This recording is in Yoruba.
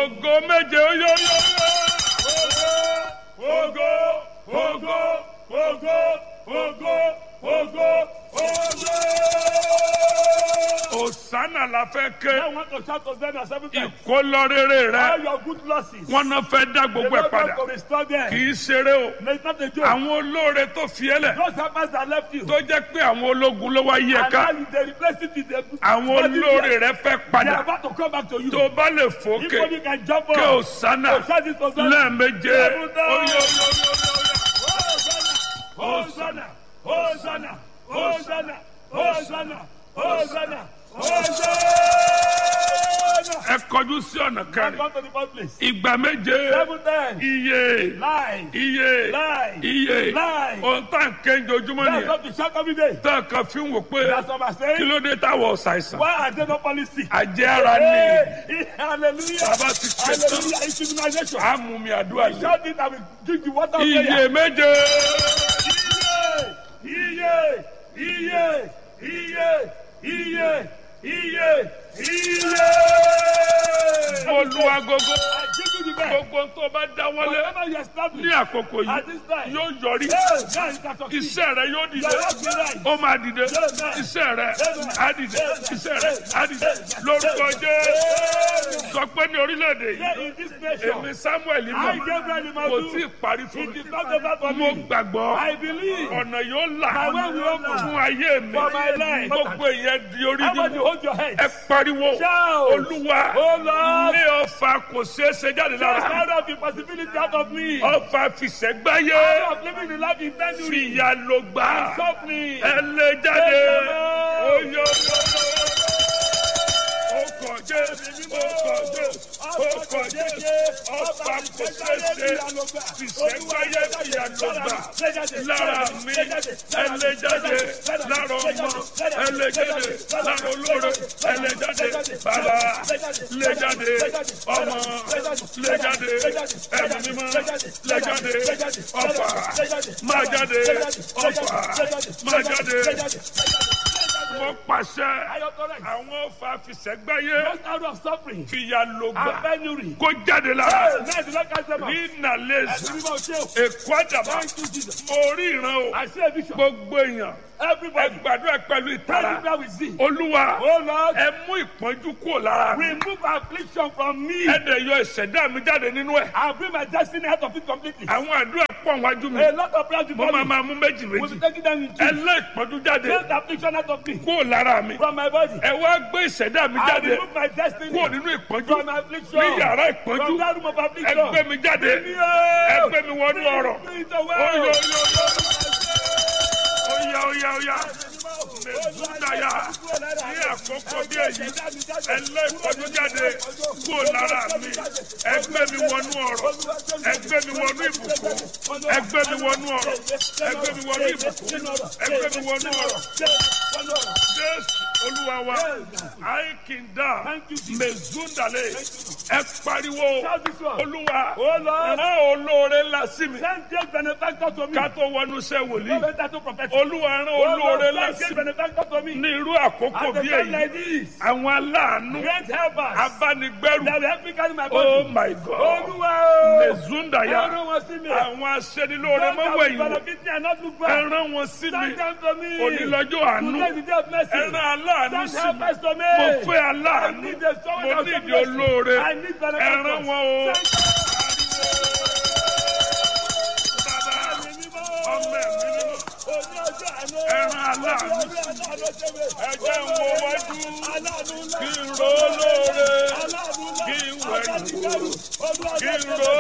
ògo méje ó yó yó yó. Ògo, ògo, ògo, ògo, ògo, ògo. òsánà la fẹ́ ké I want to shout to them at seven times. ìkólọ́rẹ́rẹ́ All rẹ your good losses. wọn náà fẹ́ dá The gbogbo ẹ̀ Lord padà want to restore them. kì í ṣeré o No, it's not a joke. àwọn olóore tó fi ẹ́ lẹ̀ Those helpers that left you. tó jẹ́ pé àwọn ológun ló wá yí ẹ And ká now they replace it with the àwọn olóore rẹ fẹ́ They are padà about to come back to you. tó bá lè If fòkè only you can jump kí up. òsánà Oh, shout this Hosanna. lẹ́ẹ̀méje Seven ó times. yó yó yó yó yó. Hosanna, Hosanna, Hosanna, Hosanna, Hosanna, Hosanna. ẹ kọjú sí ọ̀nà Come kẹrin to the first place. ìgbà méje Seven times. iye Lies. iye Lies. iye Lies. ohun tá à ń ké ojoojúmọ́ That's nìyẹn what we shout every day. tá a kan fi ń wò pé That's what I'm kí saying. ló dé táwọn ọ̀sàìsàn Why are they not policy? àjẹ́ ara ni Hey, hallelujah. bàbá ti ké tán Hallelujah. It's immunization. àmúmi àdúrà yìí Shout it and we drink the water of iye prayer. méje Iye, iye, iye, iye, iye, iye. mo lu agogo I give you the best. gbogbo tó bá dáwọ́lé Whatever you ní establish àkókò at yìí this time, yóò yọrí hey, now you can succeed. iṣẹ́ rẹ yóò dìde Your work will rise. ó máa dìde iṣẹ́ rẹ á dìde iṣẹ́ rẹ á dìde lórúkọ Jésù sọ pé ní orílẹ̀-èdè yìí Say in this nation, èmi Samuel I mọ̀ Gabriel kò tí ì Imadu, parí fún it mi is not over for mo me. gbàgbọ́ I believe ọ̀nà yóò là My way will open. fún ayé mi For my life. gbogbo ìyẹn di orí how much nínú you hold your head. ẹ pariwo Shout. olúwa Oh Lord, ní ọfà kò ṣeé ṣe jáde just lára out of the possibility out of me. ọfà fìṣẹ́gbáyé Out of living the life intended. fìyà ló gbà Suffering. ẹ lè jáde Amen. oyè ọkọ̀ jésù ọkọ̀ jésù ọkọ̀ jésù ọfà kò ṣeé ṣe fìṣẹ́gbáyé fìyà ló gbà lára mi ẹ lè jáde lára ọmọ ẹ lè jáde lára olóore ẹ lè jáde bàbá lè jáde ọmọ lè jáde ẹ̀mí mímọ́ lè jáde ọfà máa jáde ọfà máa jáde wọ́n pàṣẹ àwọn ọfà fìṣẹ́gbáyé Just out of suffering fìyà ló and gbà penury. kó jáde lára Hey, now the Lord cast them out. ní nàlẹ́sì Ẹ̀sìn mímọ́ ṣe o. èkó àdàbà Thank you, Jesus. mo rí ìran o I see a vision. gbogbo èèyàn ẹ Everybody, gbàdúrà pẹ̀lú ìtara everywhere we see. olúwa Oh Lord, ẹ mú ìpọ́njú kúrò lára mi remove affliction from me. ẹ dẹ̀ yọ ìṣẹ̀dá mi jáde nínú ẹ̀ I'll bring my destiny out of it completely. àwọn àdúrà pọ̀ wájú mi A lot of prayers mo before máa me. máa mú méjì We'll méjì be taking them in ẹ two. lé ìpọ́njú jáde Take the affliction out of me. kúrò lára mi From my body. ẹ wá gbé ìṣẹ̀dá mi I jáde remove my destiny. kúrò nínú ìpọ́njú From affliction. ní yàrá ìpọ́njú From that room of ẹ affliction. gbé mi jáde ẹ gbé mi wọnú ọ̀rọ̀ oyè oyè oyè oyè mẹsùdáyà ní àkókò bí èyí ẹ lé ìpọ́njú jáde kúrò lára mi ẹ gbé mi wọnú ọ̀rọ̀ ẹ gbé mi wọnú ìbùkún ẹ gbé mi wọnú ọ̀rọ̀ ẹ gbé mi wọnú ìbùkún ẹ gbé mi wọnú ọ̀rọ̀ jésù olúwa wa àìkìndà mẹsùdàlẹ ẹ pariwo olúwa rán olóore ńlá sí mi Send great benefactor to me. ká tó wọnú iṣẹ́ wòlíì No better to prophet. olúwa rán Oh olóore Lord, ńlá send sí great mi benefactor to me. ní irú àkókò At the bí time èyí like this, àwọn aláàánú great helpers abánigbẹ́rù that will help me carry my oh body. my god Olúwa o. mẹ̀zúndàyà Ẹran wọn sí mi. àwọn aṣẹ́nilóore Don't mọ́wọ́ have ìwò benefit me and not look back. ẹran wọn sí mi Send them to me. onílọ́jọ́ àánú Today is the day of mercy. ẹran aláàánú Send sí mi helpers to me. mo fẹ́ I aláàánú need a someone mo that ní will ìdí show mercy. olóore I need benefactors. ẹran wọn o Send bàbá mi mímọ́. ọmọ ẹ̀mí mímọ́ Oní ọjọ́ àná. ẹran aláàánú Oní ọjọ́ àná ṣe mi. ẹjẹ́ ń wo wájú Aláàánú ńlá. kí n ro olóore Aláàánú ńlá. kí n wẹ̀yìn wò Olúwa kí n ṣe ro